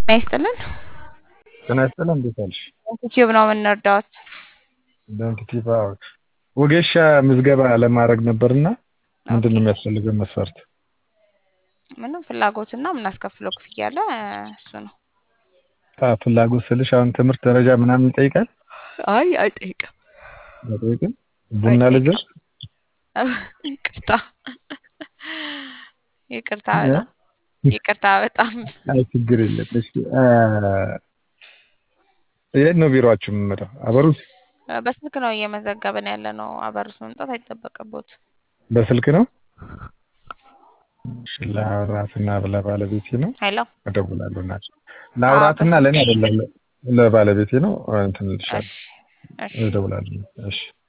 ጤና ይስጥልን። ጤና ይስጥልን። እንዴት ዋልሽ? ዩቲዩብ ነው የምንረዳዎት። በኢንቲቲቭ አዎ። ወጌሻ ምዝገባ ለማድረግ ነበርና ምንድን ነው የሚያስፈልገው መስፈርት? ምንም ፍላጎትና የምናስከፍለው ክፍያ አለ እሱ ነው። አዎ፣ ፍላጎት ስልሽ አሁን ትምህርት ደረጃ ምናምን ይጠይቃል? አይ አይጠይቅም። አይጠይቅም? ቡና ልዘዝ? ይቅርታ ይቅርታ በጣም ይቅርታ በጣም አይ ችግር የለም። እሺ የት ነው ቢሮአችሁ የምመጣው? አበሩት በስልክ ነው እየመዘገብን ያለ ነው። አበሩት መምጣት አይጠበቅቦት። በስልክ ነው? እሺ ለአውራትና ለባለቤቴ ነው ሄሎ እደውላለሁ። ናቸው ለአውራትና ለእኔ አይደለም ለባለቤቴ ነው። እንትን እልሻለሁ እሺ እሺ እደውላለሁ። እሺ